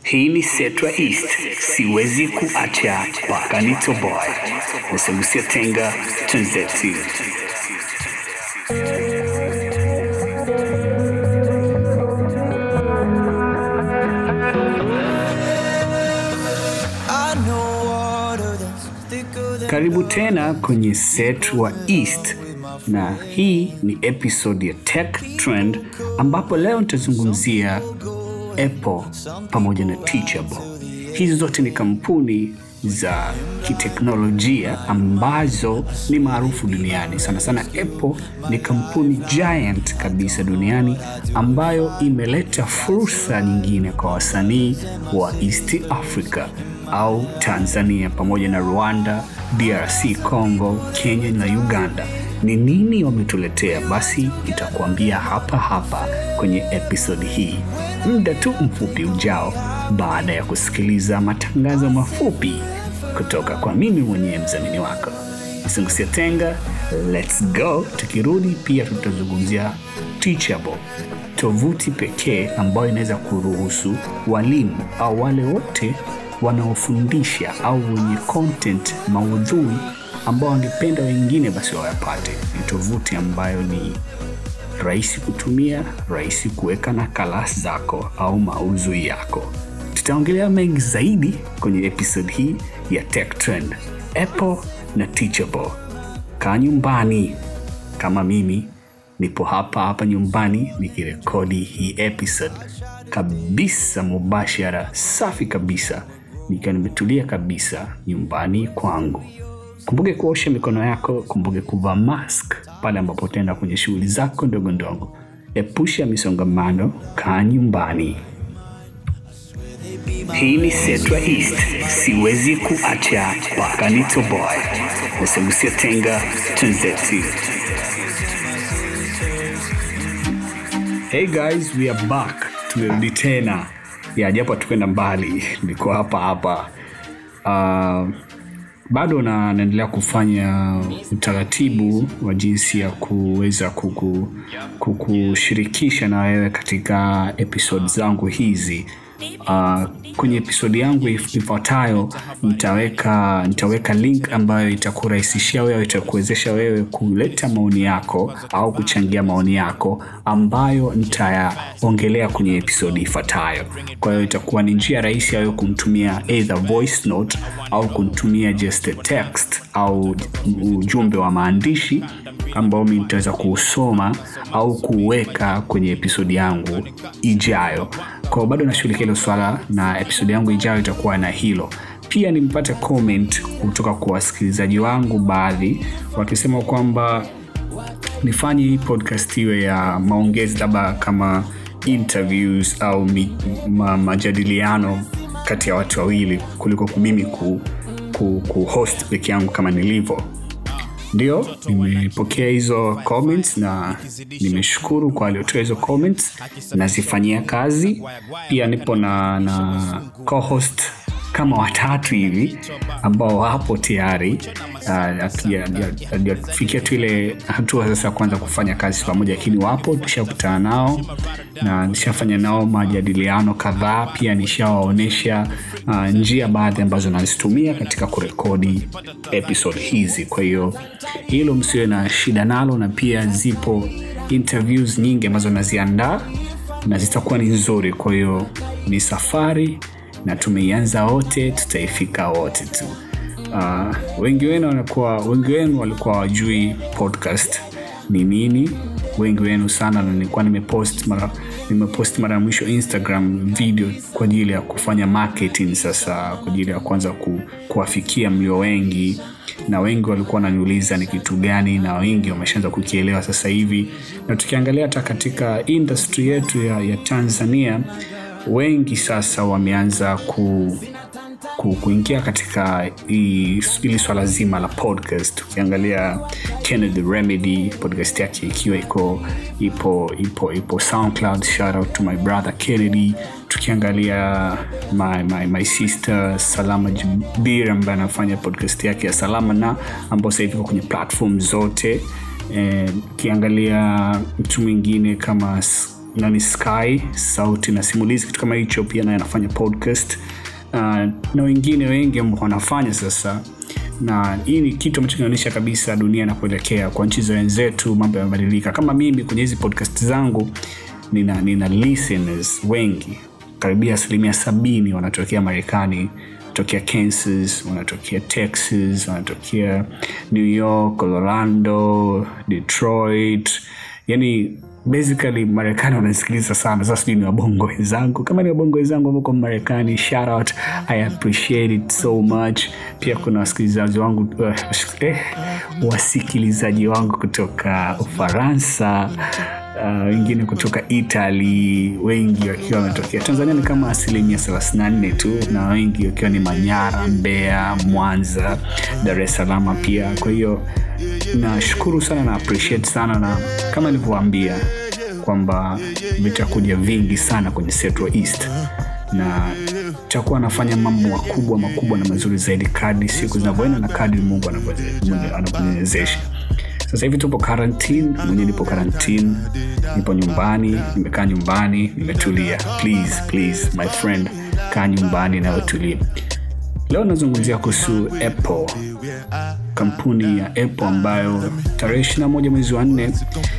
Hii ni Setra East, siwezi kuacha mpaka nitoboe. Usiguse tenga, twenzetu. Karibu tena kwenye Setra East na hii ni episode ya Tech Trend ambapo leo nitazungumzia Apple pamoja na Teachable. Hizi zote ni kampuni za kiteknolojia ambazo ni maarufu duniani. Sana sana Apple ni kampuni giant kabisa duniani ambayo imeleta fursa nyingine kwa wasanii wa East Africa au Tanzania pamoja na Rwanda, DRC Congo, Kenya na Uganda. Ni nini wametuletea? Basi nitakuambia hapa hapa kwenye episodi hii muda tu mfupi ujao, baada ya kusikiliza matangazo mafupi kutoka kwa mimi mwenyewe mdhamini wako. Usingusie tenga, let's go. Tukirudi pia tutazungumzia Teachable, tovuti pekee ambayo inaweza kuruhusu walimu au wale wote wanaofundisha au wenye content maudhui ambao wangependa wengine basi wayapate. Ni tovuti ambayo ni rahisi kutumia, rahisi kuweka nakala zako au maudhui yako. Tutaongelea mengi zaidi kwenye episode hii ya Tech Trend, Apple na Teachable. Kaa nyumbani kama mimi nipo hapa hapa nyumbani nikirekodi hii episode kabisa mubashara, safi kabisa, nikiwa nimetulia kabisa nyumbani kwangu. Kumbuke kuosha mikono yako, kumbuke kuvaa mask pale ambapo utaenda kwenye shughuli zako ndogo ndogo. Epusha misongamano, kaa nyumbani. Hii ni Setra East, siwezi kuacha mpaka nitoboe. Usiguse tenga, twenzetu. Hey guys, we are back. Tumerudi tena ya japo tukwenda mbali, niko hapa hapa uh, bado na naendelea kufanya utaratibu wa jinsi ya kuweza kuku, kukushirikisha na wewe katika episode zangu hizi uh, kwenye episodi yangu ifuatayo nitaweka nitaweka link ambayo itakurahisishia wewe itakuwezesha wewe kuleta maoni yako au kuchangia maoni yako ambayo nitayaongelea kwenye episodi ifuatayo kwa hiyo itakuwa ni njia rahisi ya wewe kumtumia either voice note au kumtumia just a text au ujumbe wa maandishi ambao mi nitaweza kuusoma au kuweka kwenye episodi yangu ijayo kwao bado nashughulikia hilo swala na episodi yangu ijayo itakuwa na hilo pia nimpate comment kutoka kwa wasikilizaji wangu baadhi wakisema kwamba nifanye hii podcast iwe ya maongezi labda kama interviews au mi, ma, majadiliano kati ya watu wawili kuliko mimi ku, ku, ku host peke yangu kama nilivyo ndio nimepokea hizo comments na nimeshukuru kwa waliotoa hizo comments nazifanyia kazi pia nipo na, na co-host kama watatu hivi ambao wapo tayari hatujafikia tu ile hatua sasa kwanza kufanya kazi pamoja lakini wapo tushakutana nao na nishafanya nao majadiliano kadhaa pia nishawaonyesha uh, njia baadhi ambazo nazitumia katika kurekodi episode hizi kwa hiyo hilo msiwe na shida nalo na pia zipo interviews nyingi ambazo naziandaa na zitakuwa ni nzuri kwa hiyo ni safari na tumeianza wote tutaifika wote tu uh, wengi wenu wanakuwa wengi wenu walikuwa wajui podcast ni nini wengi wenu sana na nilikuwa nimepost mara nimepost mara ya mwisho instagram video kwa ajili ya kufanya marketing sasa kwa ajili ya kwanza ku, kuwafikia mlio wengi na wengi walikuwa wananiuliza ni kitu gani na wengi wameshaanza kukielewa sasa hivi na tukiangalia hata katika industry yetu ya, ya tanzania wengi sasa wameanza ku, ku, kuingia katika hili swala zima la podcast ukiangalia kennedy remedy podcast yake ikiwa iko ipo ipo ipo soundcloud shout out to my brother kennedy tukiangalia my, my, my sister salama jubir ambaye anafanya podcast yake ya salama na ambao sasa hivi iko kwenye platform zote ukiangalia mtu mwingine kama nani Sky sauti na simulizi, kitu kama hicho. Pia naye anafanya podcast uh, na wengine wengi ambao wanafanya sasa, na hii ni kitu ambacho kinaonyesha kabisa dunia inapoelekea. Kwa nchi za wenzetu mambo yamebadilika. Kama mimi kwenye hizi podcast zangu nina, nina listeners wengi karibia asilimia sabini wanatokea Marekani, wanatokea Kansas, wanatokea Texas, wanatokea New York, Orlando, Detroit, yani basically Marekani wanasikiliza sana. Sasa sijui ni wabongo wenzangu, kama ni wabongo wenzangu ambao Marekani, shout out, I appreciate it so much. Pia kuna wasikilizaji wangu uh, eh, wasikilizaji wangu kutoka Ufaransa wengine uh, kutoka Italy, wengi wakiwa wametokea Tanzania ni kama asilimia 34 tu, na wengi wakiwa ni Manyara, Mbeya, Mwanza, Dar es Salaam pia. Kwa hiyo nashukuru sana na appreciate sana, na kama nilivyowaambia kwamba vitakuja vingi sana kwenye Central East na takuwa anafanya mambo makubwa makubwa na mazuri zaidi kadri siku zinavyoenda na kadri Mungu anavyoniwezesha. Sasa hivi tupo quarantine, mwenyewe nipo quarantine, nipo nyumbani, nimekaa nyumbani, nimetulia. Please, please my friend, kaa nyumbani na utulie. Leo nazungumzia kuhusu Apple, kampuni ya Apple ambayo tarehe 21 mwezi wa nne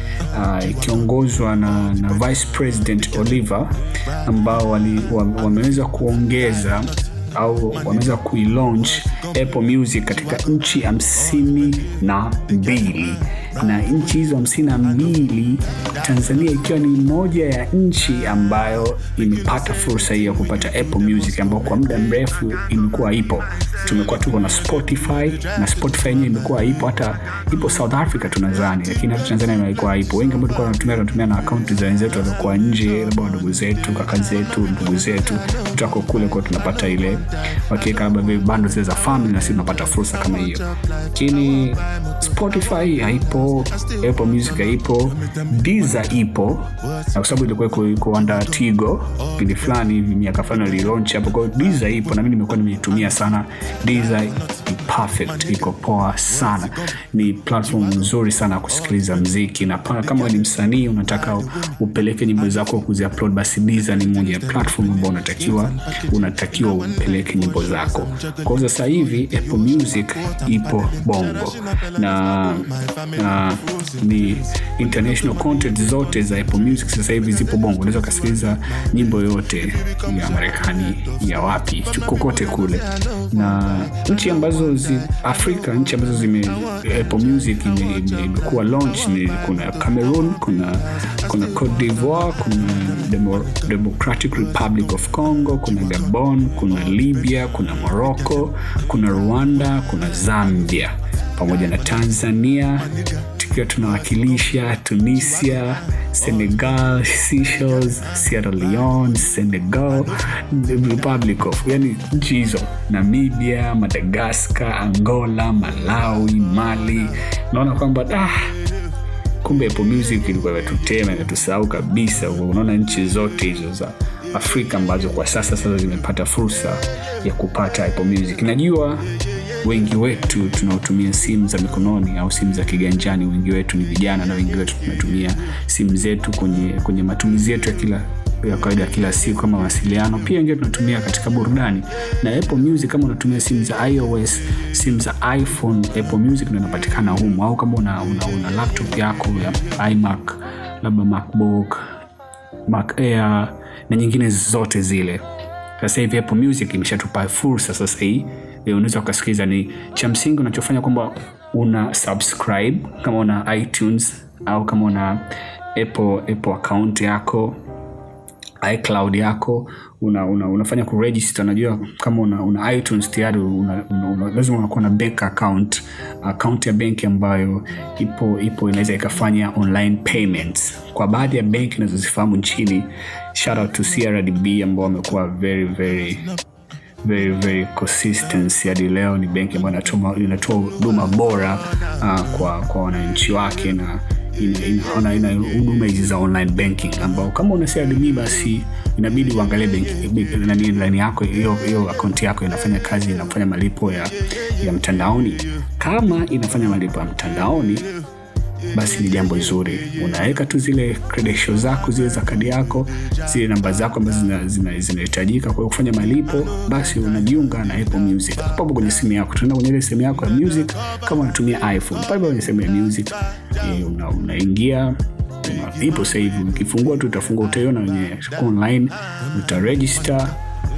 uh, ikiongozwa na, na Vice President Oliver ambao wali, wameweza kuongeza au wameweza kuilaunch Apple Music katika nchi hamsini na mbili na nchi hizo hamsini na mbili Tanzania ikiwa ni moja ya nchi ambayo imepata fursa hii ya kupata Apple Music ambayo kwa muda mrefu imekuwa ipo. Tumekuwa tuko na Spotify na Spotify yenyewe imekuwa ipo, hata ipo South Africa tunadhani, lakini hata Tanzania imekuwa ipo. Wengi ambao tulikuwa tunatumia tunatumia na akaunti za wenzetu waliokuwa nje, labda wadogo zetu, kaka zetu, ndugu zetu, tutako kule kwa tunapata ile wakiweka labda vile bando zile za family, na sisi tunapata fursa kama hiyo, lakini Spotify haipo, Apple Music haipo, Deezer ipo, na kwa sababu ilikuwa iko under Tigo kipindi fulani hivi, miaka fulani walilaunch hapo. Kwa hiyo Deezer ipo na mimi nimekuwa nimeitumia sana. Deezer ni perfect, iko poa sana, ni platform nzuri sana ya kusikiliza mziki, na kama ni msanii unataka upeleke nyimbo zako kuziupload, basi Deezer ni moja ya platform ambayo unatakiwa unatakiwa upeleke nyimbo zako. Kwa hiyo sasa hivi Apple Music ipo Bongo na, na ni international content zote za Apple Music sasa hivi zipo Bongo. Unaweza ukasikiliza nyimbo yote ya Marekani ya wapi kokote kule, na nchi ambazo zi, Afrika nchi ambazo zime Apple Music imekuwa launch ni kuna Cameroon, kuna kuna Cote d'Ivoire, kuna Demo, Democratic Republic of Congo, kuna Gabon, kuna Libya, kuna Morocco, kuna Rwanda, kuna Zambia pamoja na Tanzania tukiwa tunawakilisha Tunisia, Senegal, Seychelles, Sierra Leone, Senegal, Republic of, yani nchi hizo, Namibia, Madagascar, Angola, Malawi, Mali. Naona kwamba ah, kumbe Apple Music ilikuwa imetutema imetusahau kabisa. Unaona nchi zote hizo za Afrika ambazo kwa sasa sasa zimepata fursa ya kupata Apple Music. Najua wengi wetu tunaotumia simu za mikononi au simu za kiganjani, wengi wetu ni vijana na wengi wetu tunatumia simu zetu kwenye, kwenye matumizi yetu ya kila ya kawaida kila siku kama mawasiliano. Pia wengine tunatumia katika burudani, na Apple Music kama unatumia simu za iOS, simu za iPhone, Apple Music ndio inapatikana humo, au kama una, una, una laptop yako ya iMac, labda MacBook, Mac Air na nyingine zote zile. Sasa hivi Apple Music imeshatupa fursa sasa hii unaweza ukasikiliza. Ni cha msingi unachofanya kwamba una subscribe kama una iTunes au kama una Apple, Apple account yako iCloud yako una, una, unafanya kuregister. Unajua kama una, una iTunes tayari una, una, una, lazima unakuwa na bank account, account ya benki ambayo ipo ipo inaweza ikafanya online payments kwa baadhi ya benki inazozifahamu nchini. Shout out to CRDB ambao wamekuwa very very very very consistent hadi leo. Ni benki ambayo inatoa huduma bora uh, kwa kwa wananchi wake na ina ina huduma hizi za online banking, ambao kama una CRDB basi inabidi uangalie benki nani line yako hiyo hiyo akaunti yako inafanya kazi, inafanya malipo ya ya mtandaoni. Kama inafanya malipo ya mtandaoni basi ni jambo zuri. Unaweka tu zile credentials zako zile za kadi yako, zile namba zako ambazo zinahitajika zina, zina kwa kufanya malipo, basi unajiunga na Apple Music hapo hapo kwenye simu yako. Tunaenda kwenye ile simu yako ya music, kama unatumia iPhone, pale kwenye sehemu ya music unaingia una ipo sasa hivi, ukifungua tu utafungua, utaiona wenyewe online, utaregister,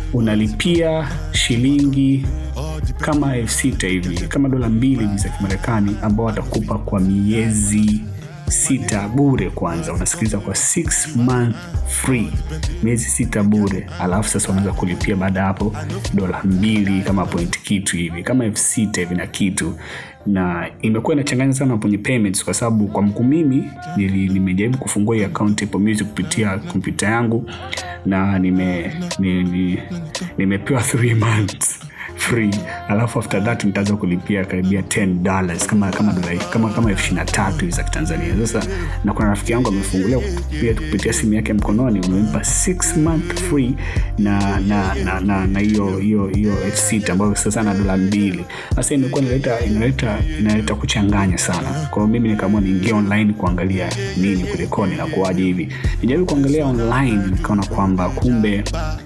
unalipia shilingi kama elfu sita hivi kama dola mbili hivi za Kimarekani, ambao watakupa kwa miezi sita bure. Kwanza unasikiliza kwa six month free, miezi sita bure, alafu sasa unaweza kulipia baada ya hapo dola mbili kama point kitu hivi kama elfu sita hivi na kitu, na imekuwa inachanganya sana kwenye payments, kwa sababu kwa mku mimi nimejaribu kufungua hii account Apple Music kupitia kompyuta yangu na nime, nime, nimepewa 3 months free alafu after that nitaanza kulipia karibia 10 dollars kama kama dola kama kama elfu ishirini na tatu hivi za Kitanzania. Sasa na kuna rafiki yangu amefungulia kupitia, kupitia simu yake mkononi, umempa 6 month free na na na na na hiyo hiyo hiyo elfu sita ambayo sasa na dola mbili. Sasa imekuwa inaleta inaleta inaleta kuchanganya sana. Kwa hiyo mimi nikaamua niingie online kuangalia nini kulikoni na kuaje hivi. Nijaribu kuangalia online nikaona kwamba kumbe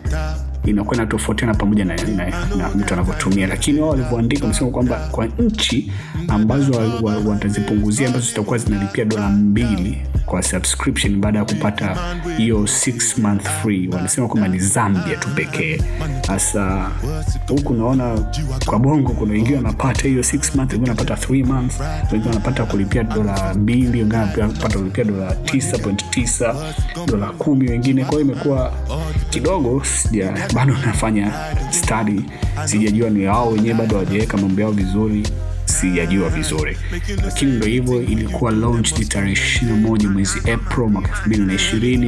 inakuwa inatofautiana pamoja na, na, na mtu anavyotumia, lakini wao walivyoandika wamesema kwamba kwa nchi ambazo watazipunguzia ambazo zitakuwa zinalipia dola mbili kwa subscription baada ya kupata hiyo 6 month free, wanasema kwamba ni Zambia tu pekee. Sasa huku naona kwa bongo kuna wengine wanapata hiyo 6 month, wengine wanapata 3 months, wengine wanapata kulipia dola mbili, wengine wanapata kulipia dola 9.9, dola kumi wengine. Kwa hiyo imekuwa kidogo sija bado nafanya study, sijajua ni wao wenyewe bado hawajaweka mambo yao vizuri, sijajua vizuri, lakini ndo hivyo. Ilikuwa launch tarehe 21 mwezi April mwaka 2020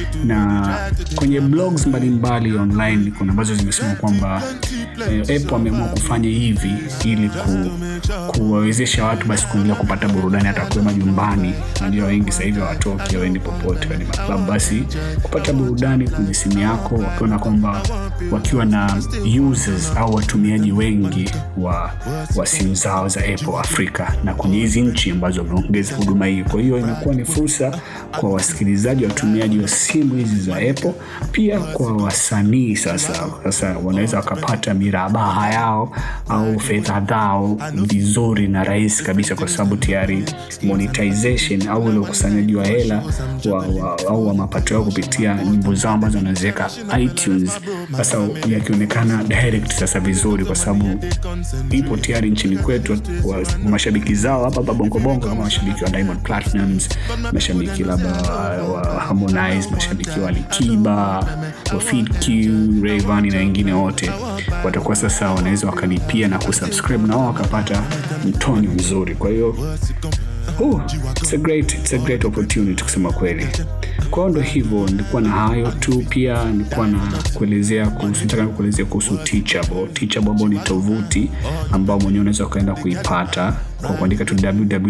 na kwenye blogs mbalimbali mbali online kuna ambazo zimesema kwamba eh, Apple ameamua kufanya hivi ili ku, kuwawezesha watu basi kuendelea kupata burudani hata kuwa majumbani. Najua wengi sasa hivi hawatoki hawaendi popote kwenye maklabu, basi kupata burudani kwenye simu yako, wakiona kwamba wakiwa na users au watumiaji wengi wa, wa simu zao za Apple Afrika na kwenye hizi nchi ambazo wameongeza huduma hii. Kwa hiyo imekuwa ni fursa kwa wasikilizaji, watumiaji wa simu hizi za Apple, pia kwa wasanii. Sasa sasa wanaweza wakapata mirabaha yao au fedha zao vizuri na rahisi kabisa, kwa sababu tayari monetization au ule ukusanyaji wa hela wa, wa, au wa mapato yao kupitia nyimbo zao ambazo wanaziweka iTunes, sasa yakionekana direct sasa vizuri, kwa sababu ipo tayari nchini kwetu wa mashabiki zao hapa hapa Bongo Bongo, kama mashabiki wa Diamond Platnumz, mashabiki labda wa Harmonize, mashabiki wa Alikiba, wa Fid Q, Rayvanny na wengine wote watakuwa sasa wanaweza wakalipia na kusubscribe na wao wakapata mtonyo mzuri. Kwa hiyo uh, it's a great, it's a great opportunity kusema kweli. Kwa hiyo ndo hivyo, nilikuwa na hayo tu. Pia nilikuwa na kuelezea kuhusu, nataka kuelezea kuhusu Teachable. Teachable ambao ni tovuti ambao mwenyewe unaweza ukaenda kuipata kwa kuandika tu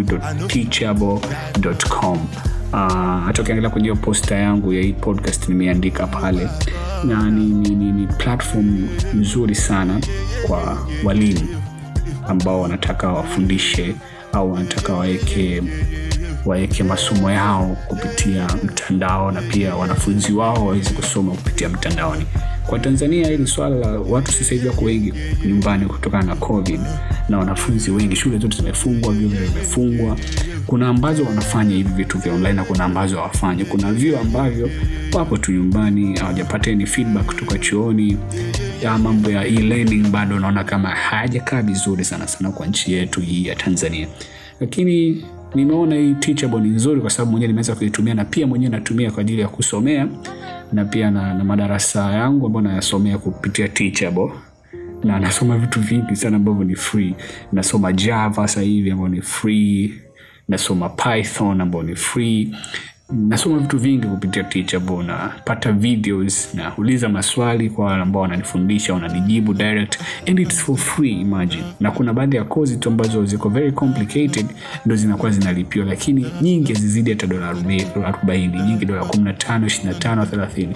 www.teachable.com. Uh, hata ukiangalia kwenye hiyo posta yangu ya hii podcast nimeandika pale, na ni, ni, ni, ni platform nzuri sana kwa walimu ambao wanataka wafundishe au wanataka waweke waweke masomo yao kupitia mtandao na pia wanafunzi wao waweze kusoma kupitia mtandaoni. Kwa Tanzania hili swala la watu sasa hivi wako wengi nyumbani kutokana na COVID na wanafunzi wengi, shule zote zimefungwa, vyuo vimefungwa. Kuna ambazo wanafanya hivi vitu vya online na kuna ambazo hawafanyi. Kuna vyuo ambavyo wapo tu nyumbani, hawajapata any feedback kutoka chuoni. Ya mambo ya e-learning bado naona kama hayajakaa vizuri sana sana kwa nchi yetu hii ya Tanzania, lakini nimeona hii Teachable ni nzuri kwa sababu mwenyewe nimeweza kuitumia na pia mwenyewe natumia kwa ajili ya kusomea na pia na, na madarasa yangu ambayo nayasomea kupitia Teachable na nasoma vitu vingi sana ambavyo ni free. Nasoma Java sasa hivi ambayo ni free, nasoma Python ambayo ni free, nasoma vitu vingi kupitia Teachable, napata videos, nauliza maswali kwa wale ambao wananifundisha, wananijibu direct and it's for free, imagine. Na kuna baadhi ya kozi tu ambazo ziko very complicated ndo zinakuwa zinalipiwa, lakini nyingi zizidi hata dola arobaini, nyingi dola 15, 25, 30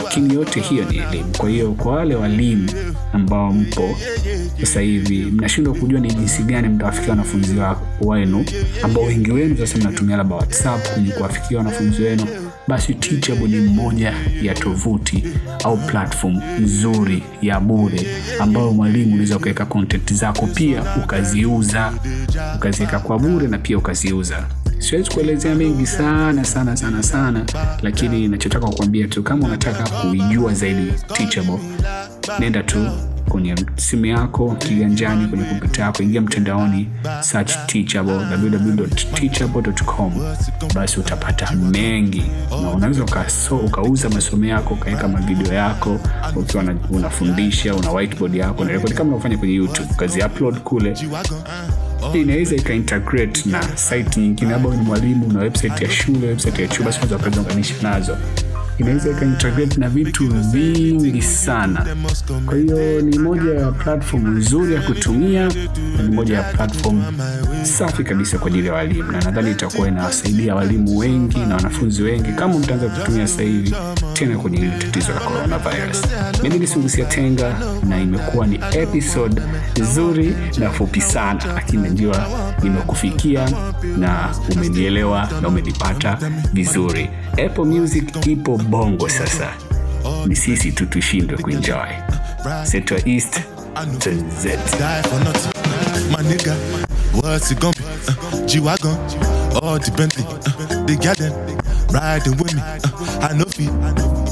lakini yote hiyo ni elimu. Kwa hiyo kwa wale walimu ambao mpo sasa hivi mnashindwa kujua ni jinsi gani mtawafikia wanafunzi wa- wenu, ambao wengi wenu sasa mnatumia labda WhatsApp kwenye kuwafikia wanafunzi wenu, basi Teachable ni moja ya tovuti au platform nzuri ya bure ambayo mwalimu unaweza ukaweka content zako pia ukaziuza, ukaziweka kwa bure na pia ukaziuza. Siwezi kuelezea mengi sana sana sana sana, lakini nachotaka kukwambia tu, kama unataka kuijua zaidi Teachable, nenda tu kwenye simu yako kiganjani, kwenye kompyuta yako, ingia mtandaoni, search Teachable, www.teachable.com, basi utapata mengi, na unaweza ukaso, ukauza masomo yako, ukaweka mavideo yako ukiwa na- unafundisha, una whiteboard yako na rekodi kama unafanya kwenye YouTube, ukazi upload kule inaweza ikaintegrate na site nyingine, labda wewe ni mwalimu na website ya shule, website ya chuo, basi unaweza ukaziunganisha nazo. Inaweza ikaintegrate na vitu vingi sana. Kwa hiyo ni moja ya platform nzuri ya kutumia na ni moja ya platform safi kabisa kwa ajili ya walimu, na nadhani itakuwa inawasaidia walimu wengi na wanafunzi wengi kama mtaanza kutumia sasa hivi tena kwenye hili tatizo la coronavirus. Mimi ni Sungusia Tenga na imekuwa ni episode nzuri na fupi sana, lakini najua nimekufikia na umenielewa na umenipata vizuri. Apple Music ipo bongo sasa, ni sisi tu tushindwe kuenjoy. Seto East to Z. die for nothing. My nigga, what's it gonna be? Uh, G-Wagon, all the Bentley, uh, the garden, riding with me. Uh, I know feet,